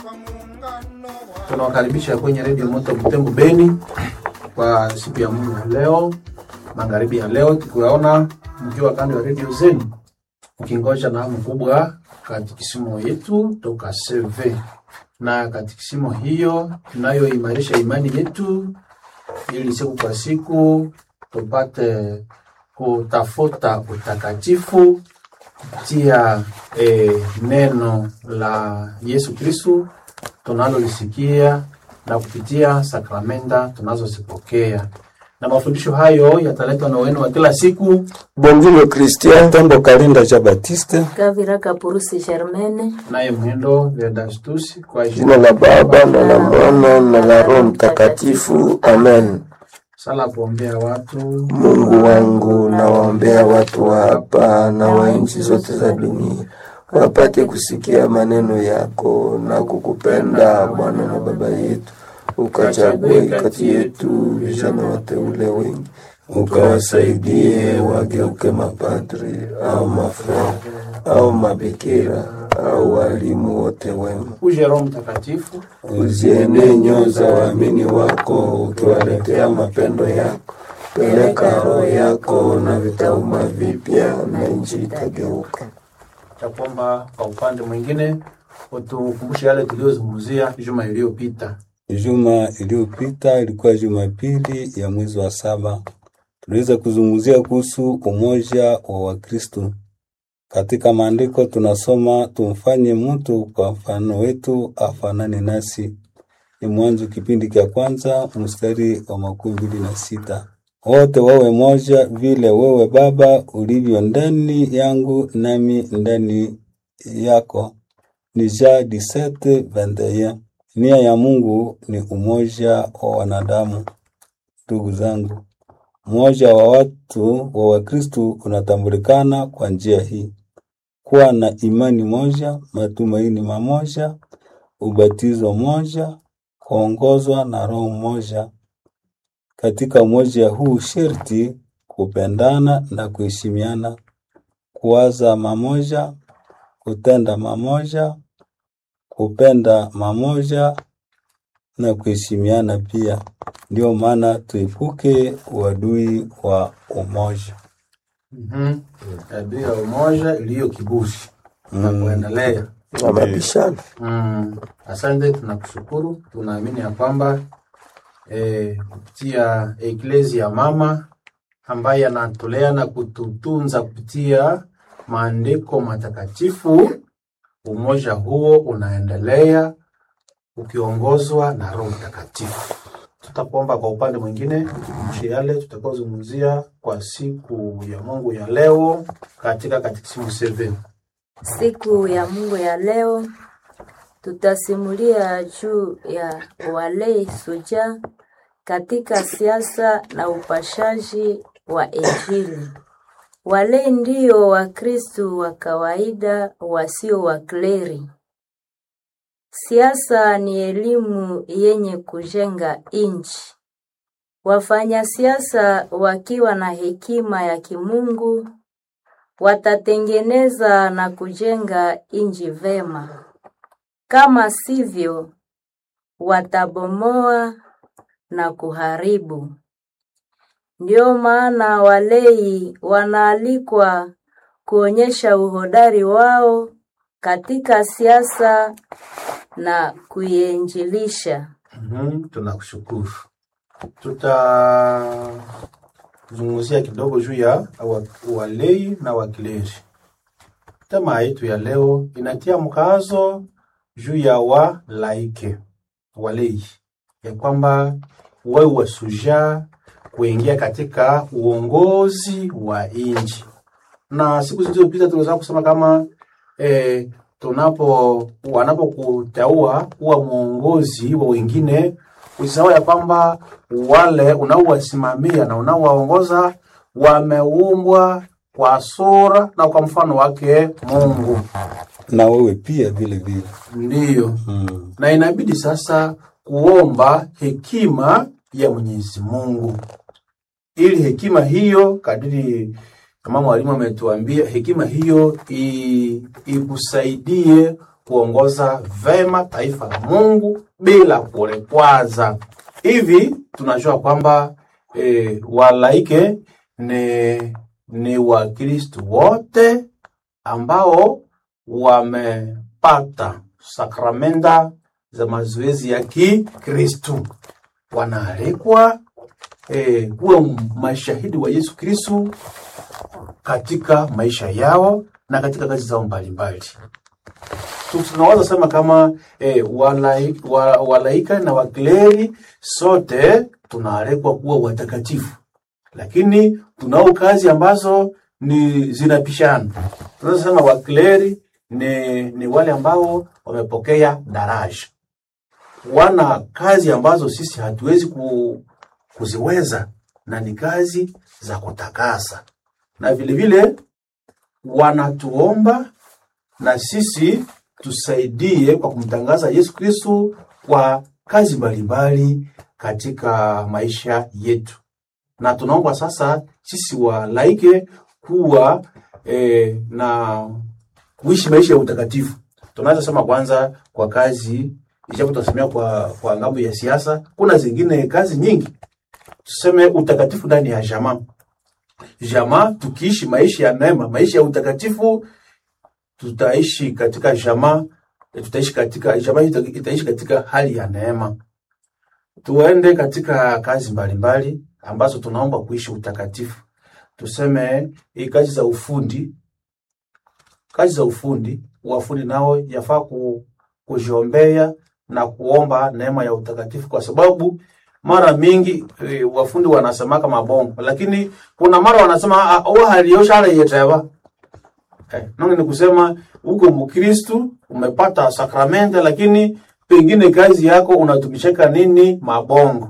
Tunawakaribisha kwenye redio Moto Butembo Beni kwa siku ya Mungu ya leo, magharibi ya leo, tukiwaona mkiwa kando ya redio zenu mkingoja na hamu kubwa katikisimo yetu toka CV, na katikisimo hiyo tunayoimarisha imani yetu ili siku kwa siku tupate kutafuta utakatifu kupitia eh, neno la Yesu Kristu tunalolisikia na kupitia sakramenta tunazozipokea, na mafundisho hayo yataletwa na wenu wa kila siku Bonville Christian Tombo Kalinda ja Batiste, Gavira Kapurusi Germaine, naye Mwendo Vedastus kwa jina la Baba na la Mwana na la Roho Mtakatifu, amen. sala kuombea watu Mungu wangu, nawaombea watu wa hapa na wa nchi zote za dunia wapate kusikia maneno yako na kukupenda Bwana na Baba yetu, ukachague kati yetu vijana wateule wengi, ukawasaidie wageuke mapadri au mafrere au mabikira au walimu wote wema uje Roho Mtakatifu uzienee nyoyo za waamini wako ukiwaletea mapendo yako. Peleka roho yako na vitauma vipya na nchi itageuka. cha kwamba kwa upande mwingine utukumbushe yale tuliyozungumzia juma iliyopita. Juma iliyopita ilikuwa Jumapili ya mwezi wa saba. Tuliweza kuzungumzia kuhusu umoja wa Wakristo. Katika maandiko tunasoma tumfanye mtu kwa mfano wetu afanane nasi. Ni Mwanzo kipindi cha kwanza mstari wa makumi mbili na sita. Wote wawe moja vile wewe Baba ulivyo ndani yangu nami ndani yako. Ni Jean 17:21. Nia ya Mungu ni umoja wa wanadamu. Ndugu zangu, umoja wa watu wa Wakristo unatambulikana kwa njia hii: kuwa na imani moja, matumaini mamoja, ubatizo moja, kuongozwa na Roho moja. Katika umoja huu sherti kupendana na kuheshimiana, kuwaza mamoja, kutenda mamoja, kupenda mamoja na kuheshimiana pia. Ndio maana tuepuke uadui wa umoja. Mhm. Tabia ya umoja iliyo kibushi na kuendelea. Na mabishano Mm. Asante, tunakushukuru. Tunaamini ya kwamba eh, kupitia eklezia mama ambaye anatulea na kututunza kupitia maandiko matakatifu, umoja huo unaendelea ukiongozwa na Roho Mtakatifu. Tutakuomba kwa upande mwingine tukumbushe yale tutakaozungumzia kwa siku ya Mungu ya leo katika katekisimu 7. siku ya Mungu ya leo tutasimulia juu ya walei suja katika siasa na upashaji wa Injili. Walei ndio Wakristu wa kawaida wasio wakleri. Siasa ni elimu yenye kujenga nchi. Wafanya siasa wakiwa na hekima ya kimungu watatengeneza na kujenga nchi vema. Kama sivyo, watabomoa na kuharibu. Ndio maana walei wanaalikwa kuonyesha uhodari wao katika siasa na kuiinjilisha. Mhm, tunakushukuru. Tutazungumzia kidogo juu ya wa- walei na wakileri. Tema yetu ya leo inatia mkazo juu ya walaike walei, ya kwamba wawe wasuja kuingia katika uongozi wa nchi, na siku zilizopita tuliweza kusema kama eh, tunapo wanapokuteua kuwa mwongozi wa wengine, usisahau ya kwamba wale unaowasimamia na unaowaongoza wameumbwa kwa sura na kwa mfano wake Mungu. Na wewe pia vile vile. Ndiyo, Mm. na inabidi sasa kuomba hekima ya Mwenyezi Mungu, ili hekima hiyo kadiri kama mwalimu ametuambia, hekima hiyo i- ikusaidie kuongoza vema taifa la Mungu bila kulikwaza. Hivi tunajua kwamba e, walaike ni, ni Wakristo wote ambao wamepata sakramenta za mazoezi ya Kikristu, wanaalikwa e, kuwa mashahidi wa Yesu Kristu katika maisha yao na katika kazi zao mbalimbali. Tu- Tunaweza sema kama e, walai, wa, walaika na wakleri sote tunaalikwa kuwa watakatifu, lakini tunao kazi ambazo ni zinapishana. Tunaweza sema wakleri ni, ni wale ambao wamepokea daraja, wana kazi ambazo sisi hatuwezi ku, kuziweza na ni kazi za kutakasa, na vile vile wanatuomba na sisi tusaidie kwa kumtangaza Yesu Kristo kwa kazi mbalimbali katika maisha yetu, na tunaomba sasa sisi walaike kuwa eh, na kuishi maisha ya utakatifu. Tunaweza sema kwanza kwa kazi, ijapo tunasemea kwa, kwa ngambo ya siasa, kuna zingine kazi nyingi, tuseme utakatifu ndani ya jamaa jamaa, tukiishi maisha ya neema, maisha ya utakatifu, tutaishi katika jamaa, tutaishi katika jamaa, ita- itaishi katika hali ya neema. Tuende katika kazi mbalimbali ambazo tunaomba kuishi utakatifu. Tuseme hii kazi za ufundi, kazi za ufundi, wafundi nao yafaa ku, kujiombea na kuomba neema ya utakatifu, kwa sababu mara mingi e, wafundi wanasemaka mabongo, lakini kuna mara wanasema "Ah, oh haliyoshala yeteva eh, nonge ni kusema uko Mkristu umepata sakramenta, lakini pengine kazi yako unatumishaka nini mabongo,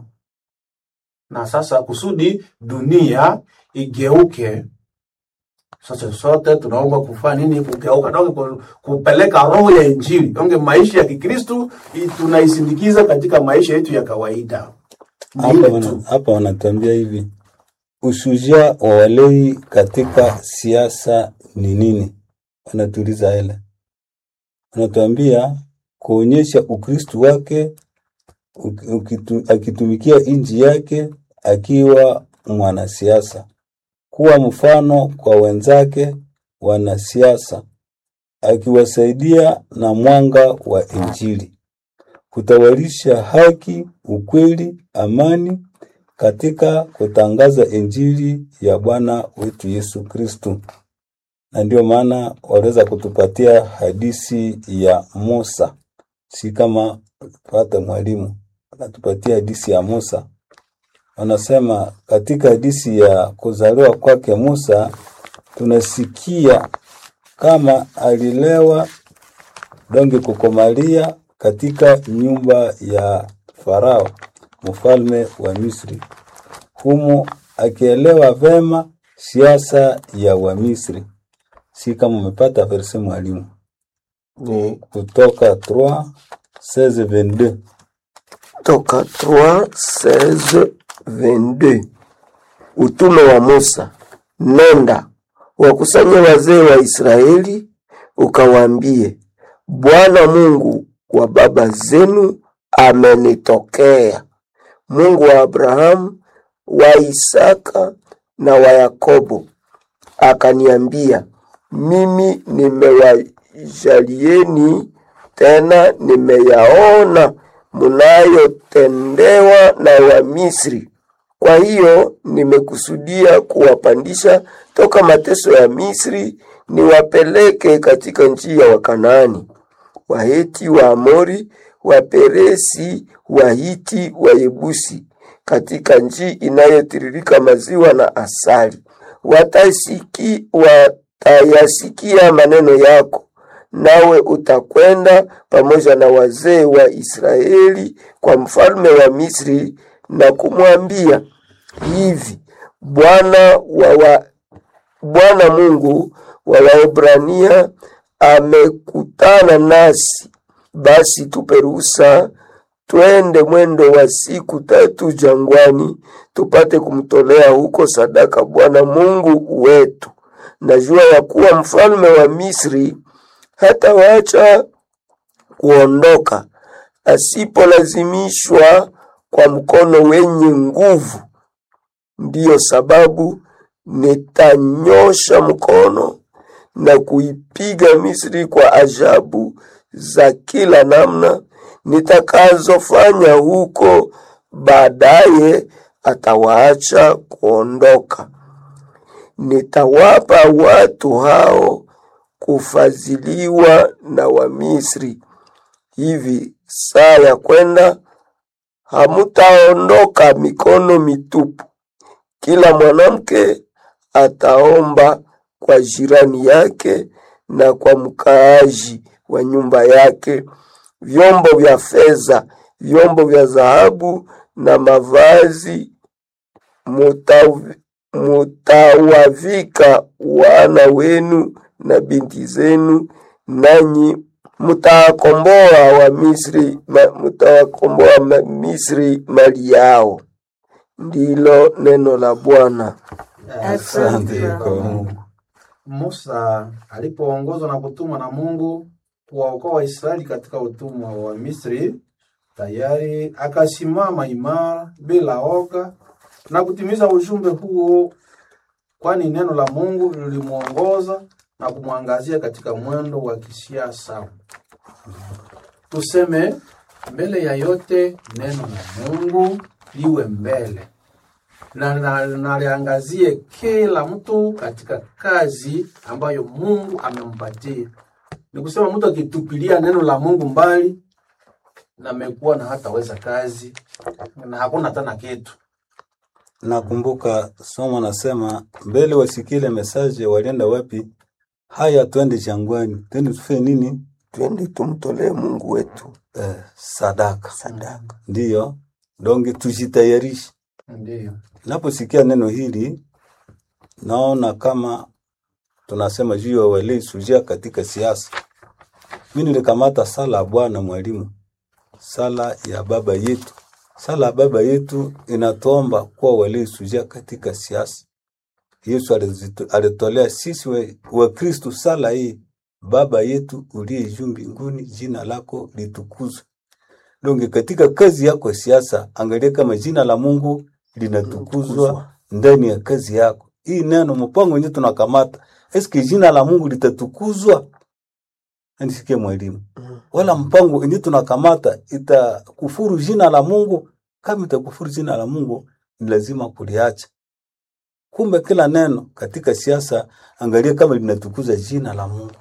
na sasa kusudi dunia igeuke sasa sote tunaomba kufanya nini? Kugeuka, donge ku- kupeleka roho ya Injili, donge maisha ya Kikristu i- tunaisindikiza katika maisha yetu ya kawaida. Ni Hapa ile wana, tu. hapa wanatuambia hivi, ushujaa wa walei katika siasa ni nini? Wanatuuliza ile, wanatuambia kuonyesha Ukristu wake uki- ukitu, akitumikia nchi yake akiwa mwanasiasa, kuwa mfano kwa wenzake wanasiasa, akiwasaidia na mwanga wa Injili kutawalisha haki, ukweli, amani katika kutangaza injili ya Bwana wetu Yesu Kristu. Na ndio maana waliweza kutupatia hadisi ya Musa, si kama pata mwalimu anatupatia hadisi ya Musa. Wanasema katika hadisi ya kuzaliwa kwake Musa tunasikia kama alilewa donge kukomalia katika nyumba ya Farao mfalme wa Misri, humo akielewa vema siasa ya Wamisri. Si kama umepata verse mwalimu, ni kutoka 3 16 22 toka 3 16 22 utume wa Musa, nenda wakusanye wazee wa Israeli, ukawaambie, Bwana Mungu wa baba zenu amenitokea, Mungu wa Abrahamu, wa Isaka na wa Yakobo, akaniambia, mimi nimewajalieni tena nimeyaona mnayotendewa na Wamisri. Kwa hiyo nimekusudia kuwapandisha toka mateso ya Misri, niwapeleke katika nchi ya Wakanaani, Waheti, Waamori, Waperesi, Wahiti, Wayebusi, katika nchi inayotiririka maziwa na asali. Watasiki, watayasikia maneno yako, nawe utakwenda pamoja na wazee wa Israeli kwa mfalme wa Misri na kumwambia hivi, Bwana wa wa Bwana Mungu wa Waebrania amekutana nasi, basi tupe ruhusa twende mwendo wa siku tatu jangwani, tupate kumtolea huko sadaka Bwana Mungu wetu. Najua ya kuwa mfalme wa Misri hata waacha kuondoka asipolazimishwa kwa mkono wenye nguvu. Ndiyo sababu nitanyosha mkono na kuipiga Misri kwa ajabu za kila namna nitakazofanya huko. Baadaye atawaacha kuondoka. Nitawapa watu hao kufadhiliwa na Wamisri. Hivi saa ya kwenda hamutaondoka mikono mitupu. Kila mwanamke ataomba kwa jirani yake na kwa mkaaji wa nyumba yake vyombo vya fedha, vyombo vya dhahabu na mavazi muta- mutawavika wana wenu na binti zenu, nanyi mutawakomboa wa Misri, ma, mutawakomboa ma- Misri mali yao. Ndilo neno la Bwana. Asante kwa Mungu. Musa alipoongozwa na kutumwa na Mungu kuwaokoa Waisraeli katika utumwa wa Misri, tayari akasimama imara bila oga na kutimiza ujumbe huo, kwani neno la Mungu lilimwongoza na kumwangazia katika mwendo wa kisiasa. Tuseme mbele ya yote, neno la Mungu liwe mbele na na- na liangazie kila mtu katika kazi ambayo Mungu amempatia. Ni kusema mtu akitupilia neno la Mungu mbali, na amekuwa na hataweza kazi na hakuna tena kitu. Nakumbuka somo nasema mbele wasikile mesaje, walienda wapi? Haya, twende jangwani, twende tufanye nini? Twende tumtolee Mungu wetu Eh, sadaka. sadaka. Ndiyo, donge tujitayarishe. Ndiyo, Naposikia neno hili, naona kama tunasema juu ya walei sujia katika siasa. Mimi nilikamata sala ya Bwana mwalimu, sala ya baba yetu. Sala ya baba yetu inatuomba kuwa walei sujia katika siasa. Yesu alizito- alitolea sisi wa- Wakristo sala hii, Baba yetu uliye juu mbinguni, jina lako litukuzwe. Donge katika kazi yako ya siasa, angalia kama jina la Mungu linatukuzwa ndani ya kazi yako. Hii neno mpango wenyewe tunakamata, eske jina la Mungu litatukuzwa? Nisikie mwalimu, wala mpango wenyewe tunakamata itakufuru jina la Mungu? Kama itakufuru jina la Mungu, ni lazima kuliacha. Kumbe kila neno katika siasa, angalia kama linatukuza jina la Mungu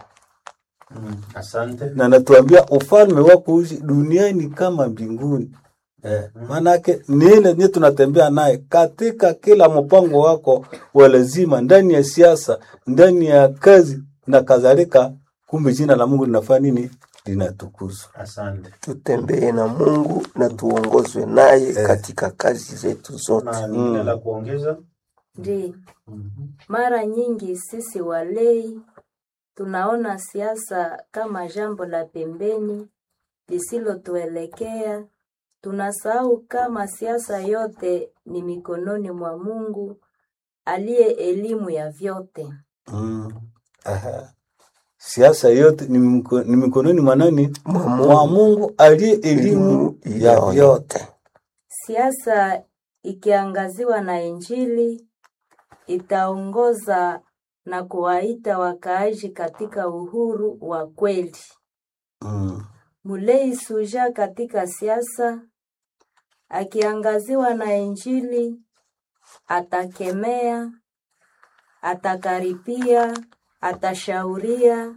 mm. Asante. na natuambia ufalme wako uji duniani kama mbinguni. Eh, maanake ni ile ni tunatembea naye katika kila mpango wako wa lazima, ndani ya siasa, ndani ya kazi na kadhalika. Kumbe jina la Mungu linafanya nini? Linatukuzwa. Asante. Tutembee na Mungu na tuongozwe naye katika kazi zetu zote. Na lingine la kuongeza? Ndi, Mhm. mara nyingi sisi walei tunaona siasa kama jambo la pembeni lisilotuelekea. Tunasahau kama siasa yote ni mikononi mwa Mungu aliye elimu ya vyote. Mm. Aha. Siasa yote ni, mko, ni mikononi mwa nani? Mwa Mwa Mungu aliye elimu Elimu ya yote. vyote. Siasa ikiangaziwa na Injili itaongoza na kuwaita wakaaji katika uhuru wa kweli. Mm. Mulei Suja katika siasa akiangaziwa na Injili atakemea, atakaripia, atashauria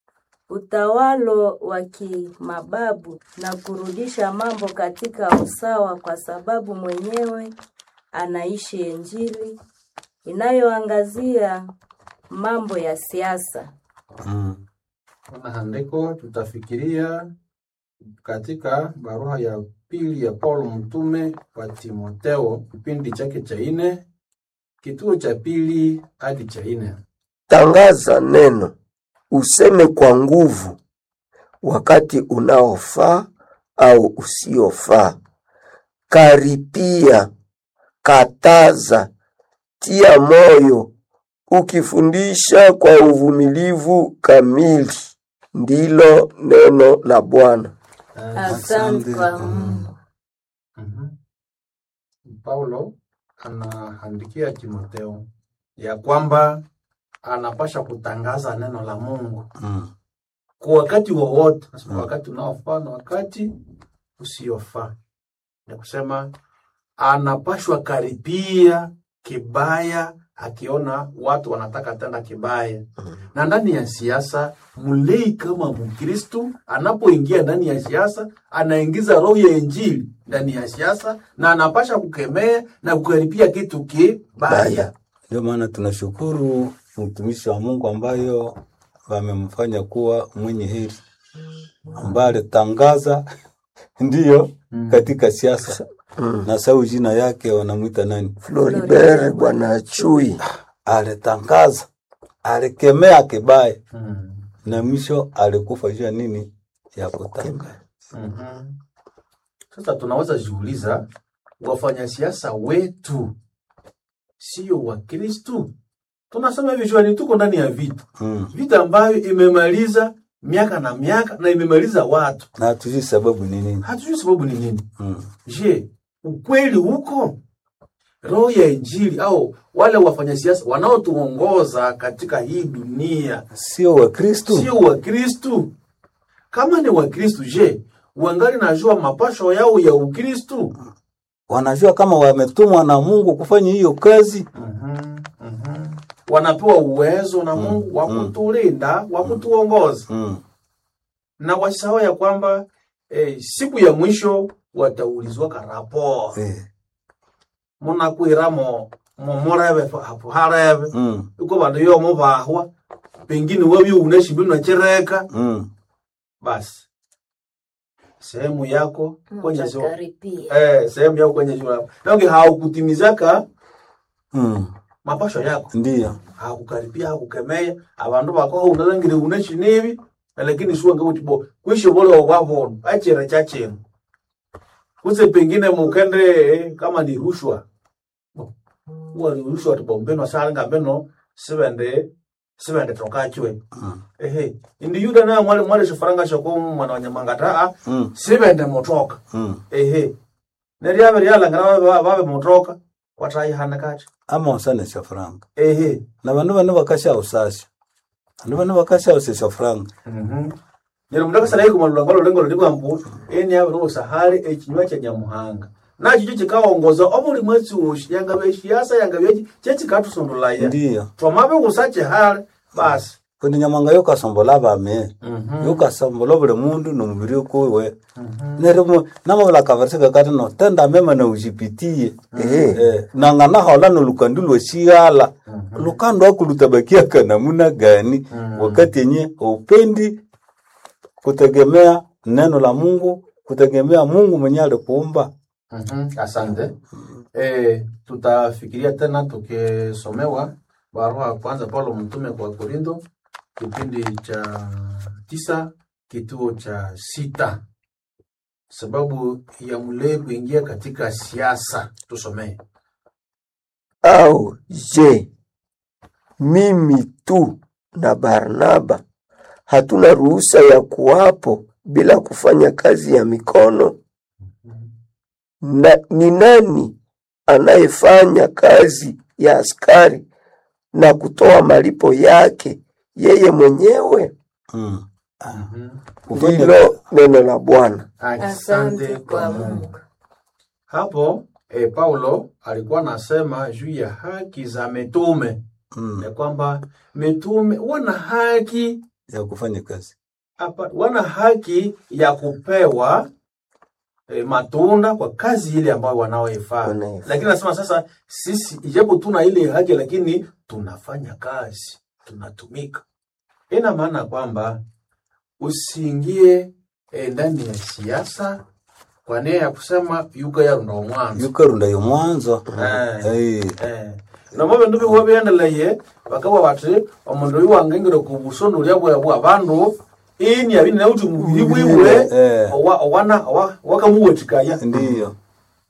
utawalo wa kimababu na kurudisha mambo katika usawa, kwa sababu mwenyewe anaishi Injili inayoangazia mambo ya siasa. Mm. Kuna andiko tutafikiria katika barua ya pili ya Paulo mtume kwa Timoteo, kipindi chake cha ine, kituo cha pili hadi cha ine. Tangaza neno, useme kwa nguvu, wakati unaofaa au usiofaa. Karipia, kataza, tia moyo, ukifundisha kwa uvumilivu kamili. Ndilo neno la Bwana. Asante kwa Mungu. Mhm. Paulo anaandikia Timotheo ya kwamba anapasha kutangaza neno la Mungu Mm. kwa wakati wowote, Nasema Mm. wakati unaofaa na wakati usiofaa. Ni kusema anapashwa karibia kibaya akiona watu wanataka tenda kibaya. Na ndani ya siasa, mlei kama Mkristu anapoingia ndani ya siasa, anaingiza roho ya Injili ndani ya siasa na anapasha kukemea na kukaribia kitu kibaya. Baya. Ndio maana tunashukuru mtumishi wa Mungu ambayo wamemfanya kuwa mwenye heri, ambaye alitangaza ndiyo katika siasa Mm. na sau jina yake wanamwita nani? Floribert Bwana Chui. Alitangaza, alikemea kibaya Mm. na mwisho alikufa juu ya nini? Ya kutangaza. Mhm. Sasa tunaweza jiuliza, wafanyasiasa wetu sio Wakristu? Tunasema hivi juani, tuko ndani ya vita, Mm. vita ambayo imemaliza miaka na miaka na imemaliza watu, Na hatujui sababu ni nini. hatujui sababu ni nini. Mm. Je, ukweli huko? Roho ya Injili au wale wafanyasiasa wanaotuongoza katika hii dunia Sio Wakristu. sio Wakristu? Kama ni Wakristu, je, wangali najua mapasho yao ya Ukristu? Wanajua kama wametumwa na Mungu kufanya hiyo kazi. Mhm, mhm. Wanapewa uwezo na Mungu wa mm. kutulinda, wa kutuongoza, Mm. na wasahau ya kwamba eh, siku ya mwisho wataulizwa karapo Eh. munakwiramo mumureve hapo hareve Mm. uko vandu yomo vahwa pengine wavi unashimbi unachireka Mm. basi sehemu yako kwenye sio Mtakaribia. eh, sehemu yako kwenye shule nange haukutimizaka Mm. mapasho yako Ndiyo. hakukaribia hakukemea abandu bako unalangire uneshi nibi lakini suwa ngabuti bo kwisho bole wavona achira chachino kuse pengine mukende eh, kama ni rushwa uwa ni rushwa tibombeno salanga beno sibende sibende tokachwe Mm. ehe indi yuda na mwale mwale shifaranga shoko mwana wa nyamangata a Mm. sibende motoka Mm. ehe neryabe ryalangana babe babe motoka watayihana kati Ama wasanesha franga. ehe Na bandu bane bakasha usasha. Bandu bane bakasha usesha franga. Mhm. Nyero mudaka sana iko malulanga lulengo luliko ambu eni abe ro sahari ekinywa kya nyamuhanga. Na kijo kikaongoza obuli mwezi woshi yanga beshiasa yanga byeji chechi katusondolaya. Ndiyo. Twamabe gusache hali basi. Kundi nyamanga yokasombola bame. Mhm. Yokasombola buli mundu nomubiri kuwe. Nerimo namabula kaversika kati no tenda mema na ujipitie. Eh. Eh, nangana hola no lukandi lweshigala. Lukando akulutabakia kanamuna gani wakati yenye upendi kutegemea neno la Mungu, kutegemea Mungu mwenye alikuumba. Mhm. Asante. Eh, tutafikiria tena tukisomewa barua ya kwanza Paulo mtume kwa Korinto kipindi cha tisa kituo cha sita sababu ya mlee kuingia katika siasa. Tusomee. Au je, mimi tu na Barnaba hatuna ruhusa ya kuwapo bila kufanya kazi ya mikono? Na ni nani anayefanya kazi ya askari na kutoa malipo yake yeye mwenyewe? Mm. Mhm. Kufanya Ndilo neno la Bwana. Asante kwa Mungu. Hapo eh, Paulo alikuwa anasema juu ya haki za mitume mm, ya kwamba mitume wana haki ya kufanya kazi. hapa, wana haki ya kupewa eh, matunda kwa kazi ile ambayo wanaoifanya. Wanaoifanya. Lakini nasema sasa, sisi ijapo tuna ile haki, lakini tunafanya kazi, tunatumika. Ina maana kwamba usiingie eh, ndani ya siasa kwa nia ya kusema yuko yarunda omwanzo yukarunda yo mwanzo Eh. Eh, Eh, nomo bindu bihuwa biendeleye bakawa bati omundu oyu wangengire ku busondolya bwa bwa bandu ini abini nauti mubiri bwiwe Eh. owa- owana owa- wakamuwatikaya ndiyo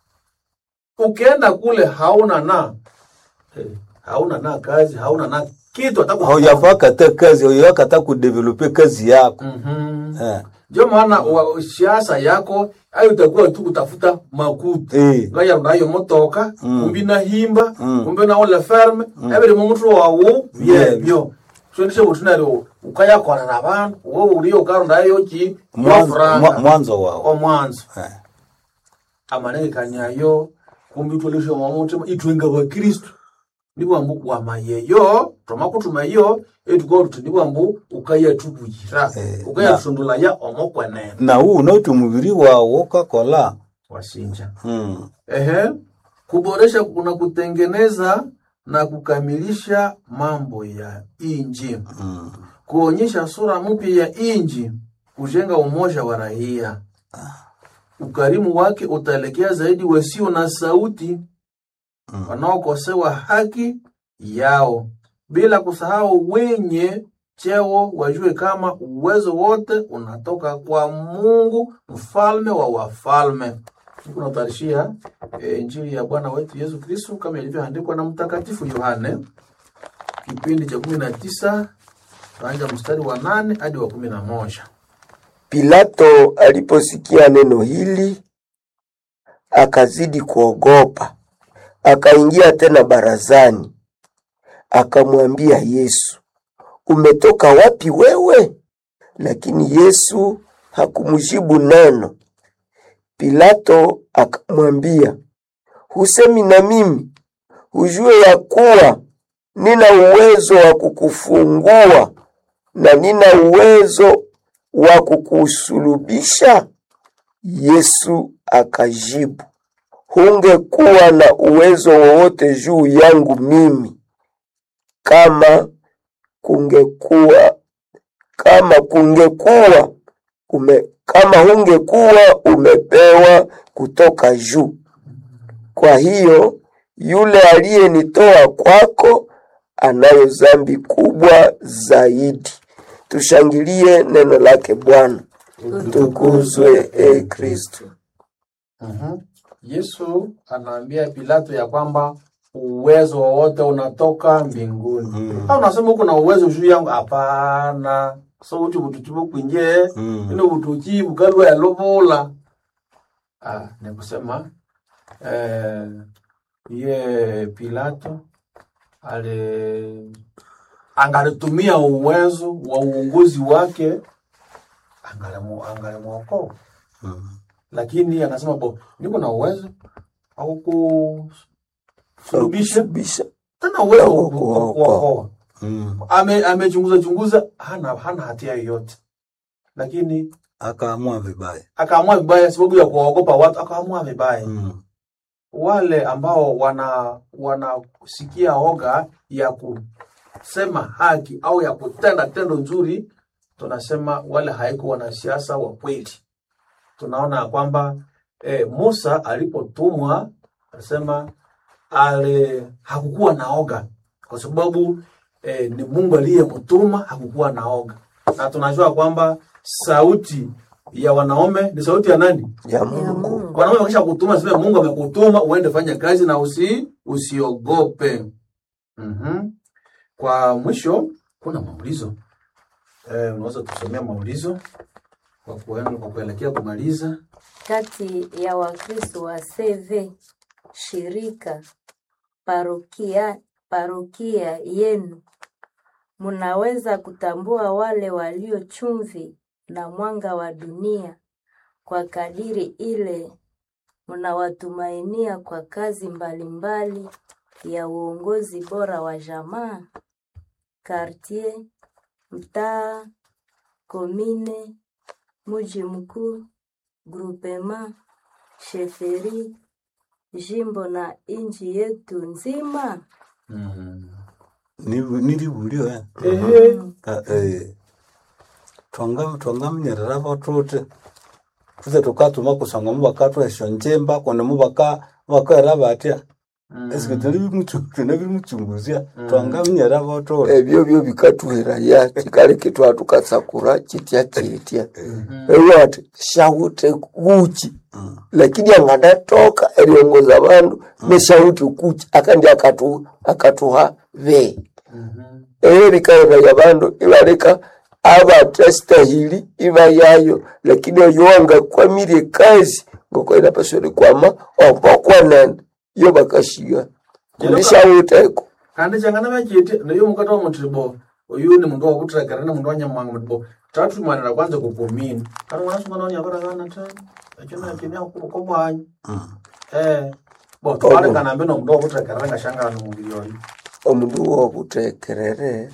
ukienda kule hauna na eh, hauna na kazi hauna na kitu ataku haujafaka hata kazi haujafaka hata kudevelope kazi yako Mhm. eh. ndio maana wa- siasa yako ayo itakuwa tu kutafuta makuta Eh. ngaya nayo motoka kumbi nahimba Mm. kumbi naole ferme ebiri mumutu wawu byebyo sondishe butunero ukayakona na bantu wowe uriyo ukarondayo ki mwanzo, mwa- wafuranga mwanzo wao omwanzo eh. amanengekanyayo kumbi utwaleshe mwamutima itwenga bakristu nibwambu wamayeyo twamakuthumayo etuko tuti nibwambu ukayatubuyira Eh, ukayatundulaya omokwenene na huu unauti mubiri wawo ukakola wasinja mm. ehe kuboresha na kutengeneza na kukamilisha mambo ya inji Mm. kuonyesha sura mpya ya inji kujenga umoja wa raia ukarimu wake utaelekea zaidi wasio na sauti Mm. wanaokosewa haki yao bila kusahau wenye cheo wajue kama uwezo wote unatoka kwa mungu mfalme wa wafalme unatarishia e, injili ya bwana wetu yesu kristu kama ilivyoandikwa na mtakatifu yohane kipindi cha kumi na tisa tuanja mstari wa nane hadi wa kumi na moja Pilato aliposikia neno hili akazidi kuogopa, akaingia tena barazani, akamwambia Yesu, umetoka wapi wewe? Lakini Yesu hakumjibu neno. Pilato akamwambia, husemi na mimi? Hujue ya kuwa nina uwezo wa kukufungua na nina uwezo wa kukusulubisha? Yesu akajibu, hungekuwa na uwezo wowote juu yangu mimi kama kungekuwa kama kungekuwa ume, kama hungekuwa umepewa kutoka juu. Kwa hiyo yule aliyenitoa kwako anayo dhambi kubwa zaidi. Tushangilie neno lake Bwana. Tukuzwe e Kristo. Mhm. Yesu anaambia Pilato ya kwamba uwezo wowote unatoka mbinguni. Mm. Au unasema uko na uwezo juu yangu? Hapana. So uti butuchibu kwinje Mm. ino butuchi bukalwa ya lobola. Ah, ni kusema eh, ye Pilato ale angalitumia uwezo wa uongozi wake angalimu angalimwokoa Mm. lakini anasema bo niko na uwezo au kusulubisha Bisha. tena uwezo wa Au ku- kuokoa. kuokoa Mm. ame amechunguza chunguza hana hana hatia yoyote lakini akaamua vibaya akaamua vibaya sababu ya kuwaogopa watu akaamua vibaya mm. wale ambao wana wanasikia oga ya kusema haki au ya kutenda tendo nzuri tunasema wale haiko wanasiasa wa kweli tunaona ya kwamba e, musa alipotumwa anasema ale hakukuwa na oga kwa sababu e, ni mungu aliyemtuma hakukuwa na oga na tunajua kwamba sauti ya wanaume ni sauti ya nani Ya Mungu. wanaume wakisha kutuma sema mungu amekutuma uende fanya kazi na usi usiogope mm kwa mwisho kuna maulizo eh, unaweza kusomea maulizo kwa kuenda kwa kuelekea kumaliza kati ya Wakristo wa CV shirika parokia, parokia yenu munaweza kutambua wale walio chumvi na mwanga wa dunia kwa kadiri ile mnawatumainia kwa kazi mbalimbali ya uongozi bora wa jamaa, kartier, mtaa, komine, mji mkuu, grupema, sheferi, jimbo na nchi yetu nzima. mm. Nibu- nilibulio eh. Ehe. Ka- eh, twanga twangamenyerera batote tuze tukatuma kusanga mubakatu esyo njemba kundi mubaka mubakaera batya esike tunabimuchunguzya twangamenyerera batote ebyo byo bikatuheraya kikaleke twatukasakura chitya chitya ewe ati shauti kuchi lakini angadatoka eriongoza bandu neshauti kuchi akandi akatu akatuha ve ere bikaira ya bandu ibaleka abatastahili iba yayo lakini oyo wangakwamire kazi ngoko inapaswa kwama ompokwanene iyo bakashiga kulisha uteko kandi changana vachiti ndiyo mukati wa mutribo uyu ni mundu wakutirekera ni mundu wanyamwanga mutribo tatumanira kwanza kupomini kana mwana sungana wanyavaragana ta achina achini akukobwanyi eh bo twarekana mbe nomundu wakutirekerera ngashangana nomuviri oyu omundu wokutekerere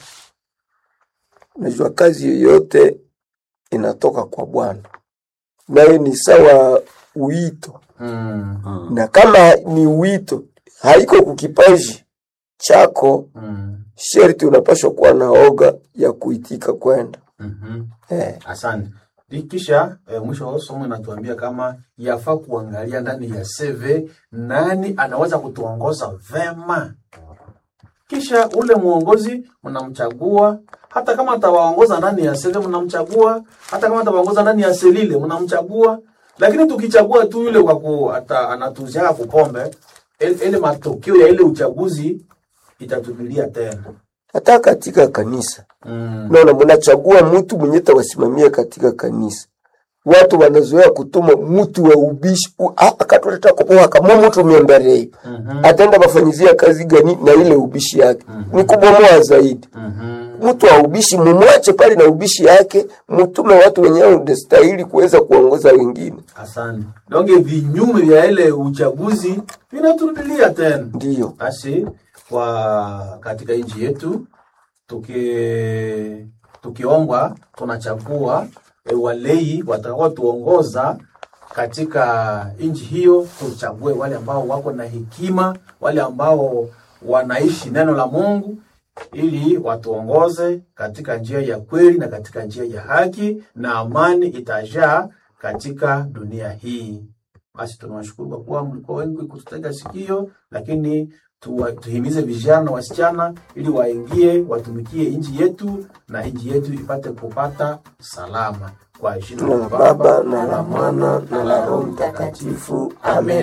najua kazi yoyote inatoka kwa bwana nayo ni sawa wito Mm, na kama ni wito haiko kukipaji chako mm, sherti unapashwa kuwa na oga ya kuitika kwenda mhm. eh. asante Di- kisha eh, mwisho wa somo inatuambia kama yafaa kuangalia ndani ya CV nani anaweza kutuongoza vema. Kisha ule mwongozi mnamchagua, hata kama atawaongoza ndani ya CV mnamchagua, hata kama atawaongoza ndani ya selile mnamchagua. Lakini tukichagua tu yule kwa ku ata, anatuziaka kupombe, ile ile matokeo ya ile uchaguzi itatubilia tena. hata katika kanisa Mm. naona mnachagua mtu mwenye tawasimamia katika kanisa watu wanazoea kutuma mtu wa ubishi u- a- akatuleta kupoa kama mtu miemberei Mhm. ataenda bafanyizia kazi gani na ile ubishi yake ni kubomoa zaidi Mhm. mtu wa ubishi mumwache pale na ubishi yake mtume watu wenyewe unastahili kuweza kuongoza wengine Asante. Donge vinyume vya ile uchaguzi vinaturudilia tena. ndiyo Basi kwa katika nchi yetu tuki tukiombwa tunachagua e, walei watakao tuongoza katika nchi hiyo, tuchague wale ambao wako na hekima, wale ambao wanaishi neno la Mungu ili watuongoze katika njia ya kweli na katika njia ya haki, na amani itajaa katika dunia hii. Basi tunawashukuru kwa kuwa mlikuwa wengi kututega sikio, lakini tuwa, tuhimize vijana na wasichana ili waingie watumikie nchi yetu na nchi yetu ipate kupata salama kwa jina na la baba na la mwana na la roho mtakatifu amen